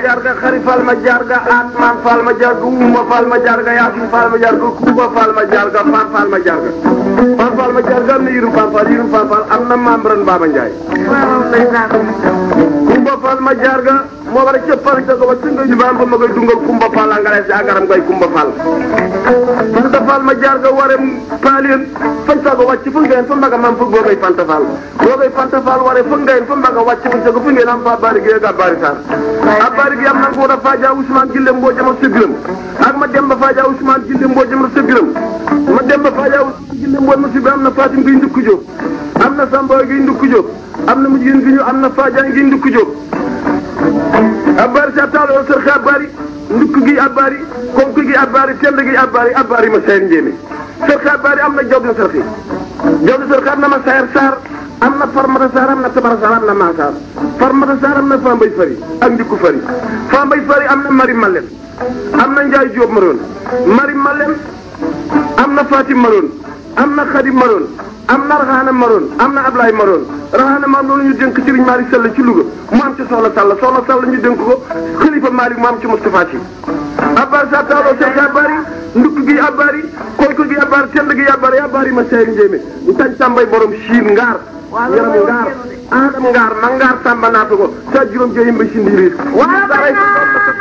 jarga xari fal ma jarga atman fal ma jarga uma fal ma jarga yasin fal ma jarga kuba fal ma jarga fan fal ma jarga fan fal ma jarga am na yirum fan fal yirum fan fal am na membran Baba Ndiaye kumba fal ma jarga moo war a cëppal ca ko ba tunga ñu baam ba ma koy dungal kumba fal angale si agaram koy kumba fal fanta fal ma jarga ware paalien fan sago wàcc fu ngeen fa mbaga mam fug boogay fanta fal boogay fanta fal ware fu ngeen fa mbaga wàcc fu sago fu ngeen am fa bari gi ga bari sar a bari gi am na ko da faja Ousmane Gille mboo jama sebiram ak ma dem ba faja Ousmane Gille mboo jama sebiram ma dem ba faja Ousmane Gille mboo ma sebiram am na Fatim gi ndukku jóg am na Samba gi ndukku jóg am na mujjin gi ñu am na faja gi ndukku jóg abari sa taalo sër xe abari ndukk gi abari konk gi abari tend gi abari abari ma sayar njéeme sër xe abari am na jaw na sër xe jaw na sër xe am na ma sayar saar am na farmata saar am na tabara saar am na maasaar farmata saar am na fambay fari ak ndikku fari fambay fari am na mari malen am na njaay jóob maroon mari malen am na fatim maroon am na xadim maroon am na raxaana maroon am na ablaay maroon raxaana maroon loolu ñu dénk Serigne Malick Sall ci Louga mu am ci soxla Sall soxla Sall ñu dénk ko xalifa Malick mu am ci Moustapha Sy abbar sa taalo sek abari ndukk gi abari koyko gi abari tend gi abari abari ma sey njéeme ntañ tàmbay borom siin ngaar yaram ngaar adam ngaar ma ngaar tàmba naata ko sa juróom joyim ba si ndiiriir